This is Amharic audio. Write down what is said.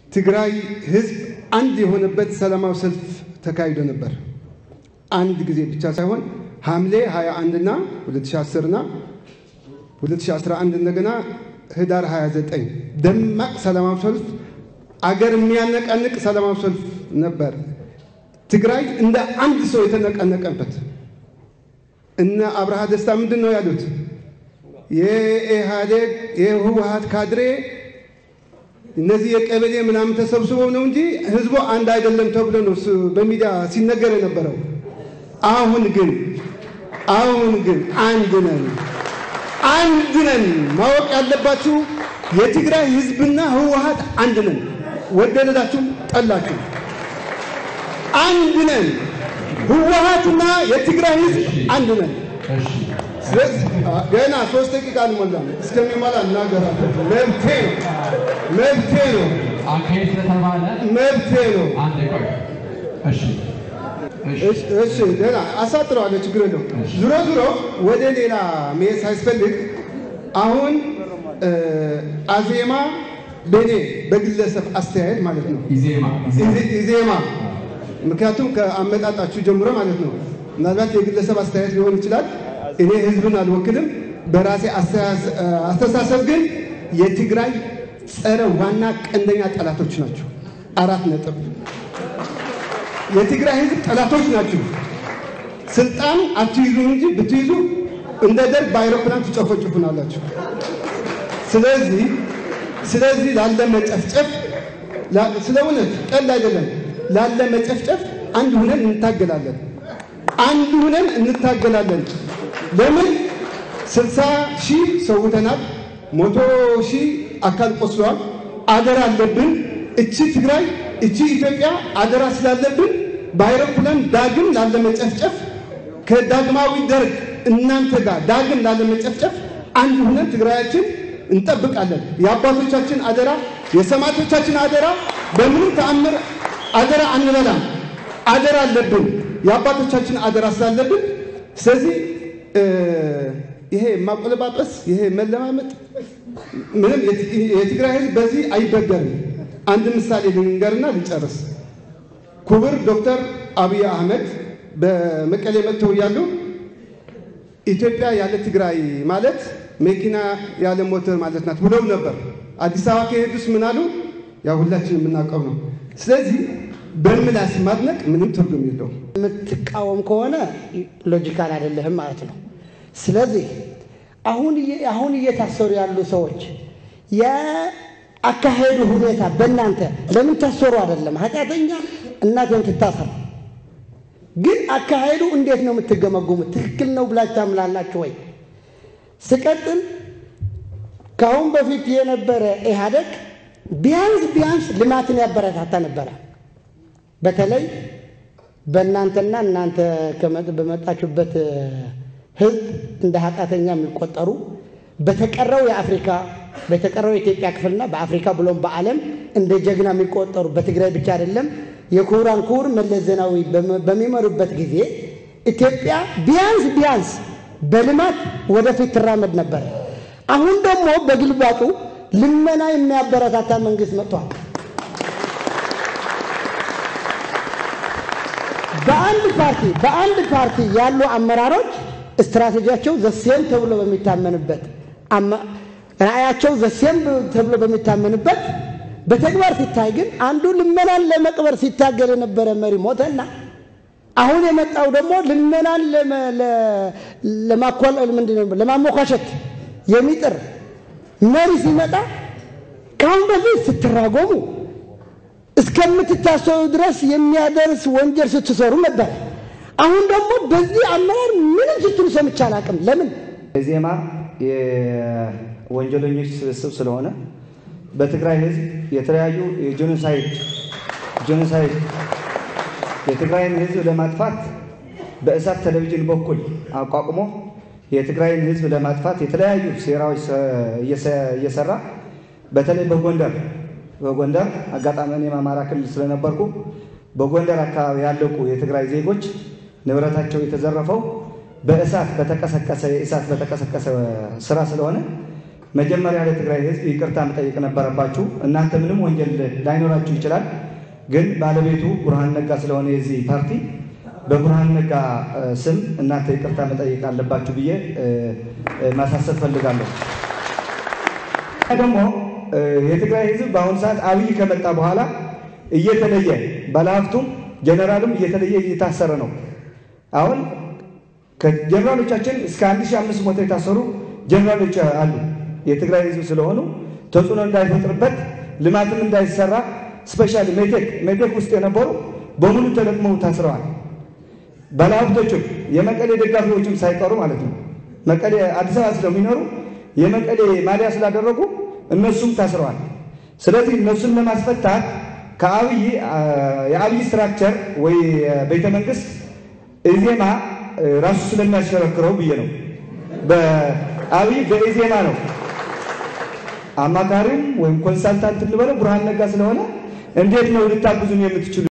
ትግራይ ህዝብ አንድ የሆነበት ሰላማዊ ሰልፍ ተካሂዶ ነበር። አንድ ጊዜ ብቻ ሳይሆን ሐምሌ 21 እና 2010 እና 2011 እንደገና ህዳር 29 ደማቅ ሰላማዊ ሰልፍ አገር የሚያነቃንቅ ሰላማዊ ሰልፍ ነበር። ትግራይ እንደ አንድ ሰው የተነቀነቀበት እነ አብርሃ ደስታ ምንድን ነው ያሉት? የኢህአዴግ የህወሀት ካድሬ እነዚህ የቀበሌ ምናምን ተሰብስበው ነው እንጂ ህዝቡ አንድ አይደለም ተብሎ ነው በሚዲያ ሲነገር የነበረው። አሁን ግን አሁን ግን አንድ ነን፣ አንድ ነን። ማወቅ ያለባችሁ የትግራይ ህዝብና ህወሀት አንድ ነን። ወደደዳችሁም ጠላችሁ አንድ ነን። ህወሀትና የትግራይ ህዝብ አንድ ነን። ስለዚህ ገና ሶስት ደቂቃ አልሞላም። እስከሚሞላ እናገራለን። መብቴ ነው፣ መብቴ ነው፣ አካሄድ ስለተባለ መብቴ ነው። አንድ ቆይ። እሺ እሺ እሺ እሺ፣ ገና አሳጥረዋለሁ፣ ችግር የለውም። ዙሮ ዙሮ ወደ ሌላ መሄድ ሳያስፈልግ አሁን አዜማ በእኔ በግለሰብ አስተያየት ማለት ነው ኢዜማ ኢዜ- ኢዜማ ምክንያቱም ከአመጣጣችሁ ጀምሮ ማለት ነው። ምናልባት የግለሰብ አስተያየት ሊሆን ይችላል። እኔ ህዝብን አልወክልም። በራሴ አስተያስ- አስተሳሰብ ግን የትግራይ ጸረ ዋና ቀንደኛ ጠላቶች ናቸው። አራት ነጥብ። የትግራይ ህዝብ ጠላቶች ናቸው። ስልጣን አትይዙ እንጂ ብትይዙ እንደ ደርግ በአይሮፕላን ትጨፈጭፉናላችሁ። ስለዚህ ስለዚህ ላለ መጨፍጨፍ ላ- ስለ እውነት ቀልድ አይደለም። ላለ መጨፍጨፍ አንድ ሁነን እንታገላለን። አንድ ሁነን እንታገላለን። ለምን ስልሳ ሺህ ሰውተናል። መቶ ሺህ አካል ቆስለዋል። አደራ አለብን። እቺ ትግራይ እቺ ኢትዮጵያ አደራ ስላለብን በአይሮፕላን ዳግም ላለ መጨፍጨፍ ከዳግማዊ ደርግ እናንተ ጋር ዳግም ላለ መጨፍጨፍ አንድ ሁነን ትግራያችን እንጠብቃለን። የአባቶቻችን አደራ፣ የሰማዕቶቻችን አደራ በምንም ተአምር አደራ አንበላም። አደራ አለብን። የአባቶቻችን አደራ ስላለብን ስለዚህ እ ይሄ ማቆለባበስ ይሄ መለማመጥ ምንም የት- የትግራይ ህዝብ በዚህ አይበገርም። አንድ ምሳሌ ልንገርና ልጨርስ። ክቡር ዶክተር አብይ አህመድ በመቀሌ መጥተው እያሉ ኢትዮጵያ ያለ ትግራይ ማለት መኪና ያለ ሞተር ማለት ናት ብለው ነበር። አዲስ አበባ ከሄዱስ ምን አሉ? ያው ሁላችን የምናውቀው ነው። ስለዚህ በምላስ ማድነቅ ምንም ትርጉም የለውም። የምትቃወም ከሆነ ሎጂካል አይደለህም ማለት ነው። ስለዚህ አሁን እየ- አሁን እየታሰሩ ያሉ ሰዎች የአካሄዱ ሁኔታ በእናንተ ለምን ታሰሩ አይደለም ኃጢአተኛ እናቴም ትታሰር፣ ግን አካሄዱ እንዴት ነው የምትገመጉሙት? ትክክል ነው ብላችሁ ታምላላችሁ ወይ? ስቀጥል ከአሁን በፊት የነበረ ኢህአደግ ቢያንስ ቢያንስ ልማትን ያበረታታ ነበረ። በተለይ በእናንተና እናንተ ከመጥ- በመጣችሁበት እ፣ ህዝብ እንደ ኃጢአተኛ የሚቆጠሩ በተቀረው የአፍሪካ በተቀረው የኢትዮጵያ ክፍልና በአፍሪካ ብሎም በዓለም እንደ ጀግና የሚቆጠሩ በትግራይ ብቻ አይደለም የክቡራን ክቡር መለስ ዜናዊ በመ- በሚመሩበት ጊዜ ኢትዮጵያ ቢያንስ ቢያንስ በልማት ወደፊት ትራመድ ነበር። አሁን ደግሞ በግልባጡ ልመና የሚያበረታታ መንግስት መጥቷል። በአንድ ፓርቲ በአንድ ፓርቲ ያሉ አመራሮች ስትራቴጂያቸው ዘሴም ተብሎ በሚታመንበት አመ- ራዕያቸው ዘሴም ተብሎ በሚታመንበት በተግባር ሲታይ ግን አንዱ ልመናን ለመቅበር ሲታገል የነበረ መሪ ሞተና አሁን የመጣው ደግሞ ልመናን ለመ- ለ- ለማኳል- ምንድን ነው ለማሞካሸት የሚጥር መሪ ሲመጣ ከአሁን በፊት ስትራጎሙ እስከምትታሰሩ ድረስ የሚያደርስ ወንጀል ስትሰሩ ነበር። አሁን ደግሞ በዚህ አመራር ምንም ስትሉ ሰምቼ አላውቅም። ለምን? ዜማ የወንጀለኞች ስብስብ ስለሆነ በትግራይ ሕዝብ የተለያዩ የጄኖሳይድ ጄኖሳይድ የትግራይን ሕዝብ ለማጥፋት በእሳት ቴሌቪዥን በኩል አቋቁሞ የትግራይን ሕዝብ ለማጥፋት የተለያዩ ሴራዎች እየሰ- እየሰራ በተለይ በጎንደር በጎንደር አጋጣሚ እኔም አማራ ክልል ስለነበርኩ በጎንደር አካባቢ ያለቁ የትግራይ ዜጎች ንብረታቸው የተዘረፈው በእሳት በተቀሰቀሰ የእሳት በተቀሰቀሰ ስራ ስለሆነ መጀመሪያ ለትግራይ ህዝብ ይቅርታ መጠየቅ ነበረባችሁ። እናንተ ምንም ወንጀል ላይኖራችሁ ይችላል፣ ግን ባለቤቱ ብርሃን ነጋ ስለሆነ የዚህ ፓርቲ በብርሃን ነጋ እ፣ ስም እናንተ ይቅርታ መጠየቅ አለባችሁ ብዬ እ፣ እ፣ ማሳሰብ ፈልጋለሁ። ደግሞ እ፣ የትግራይ ህዝብ በአሁኑ ሰዓት አብይ ከመጣ በኋላ እየተለየ ባለሀብቱም ጀነራሉም እየተለየ እየታሰረ ነው። አሁን ከጀነራሎቻችን እስከ 1500 የታሰሩ ጀነራሎች አሉ። የትግራይ ህዝብ ስለሆኑ ተጽዕኖ እንዳይፈጥርበት ልማትም እንዳይሰራ ስፔሻሊ ሜቴክ ሜቴክ ውስጥ የነበሩ በሙሉ ተለቅመው ታስረዋል። ባለሀብቶችም የመቀሌ ደጋፊዎችም ሳይቀሩ ማለት ነው። መቀሌ አዲስ አበባ ስለሚኖሩ የመቀሌ ማሊያ ስላደረጉ እነሱም ታስረዋል። ስለዚህ እነሱን ለማስፈታት ከአብይ የአብይ ስትራክቸር ወይ ቤተ መንግስት ኢዜማ ራሱ ስለሚያሽከረክረው ብዬ ነው። በአብይ በኢዜማ ነው አማካሪም ወይም ኮንሳልታንት እንበለው ብርሃን ነጋ ስለሆነ እንዴት ነው ልታግዙን የምትችሉ?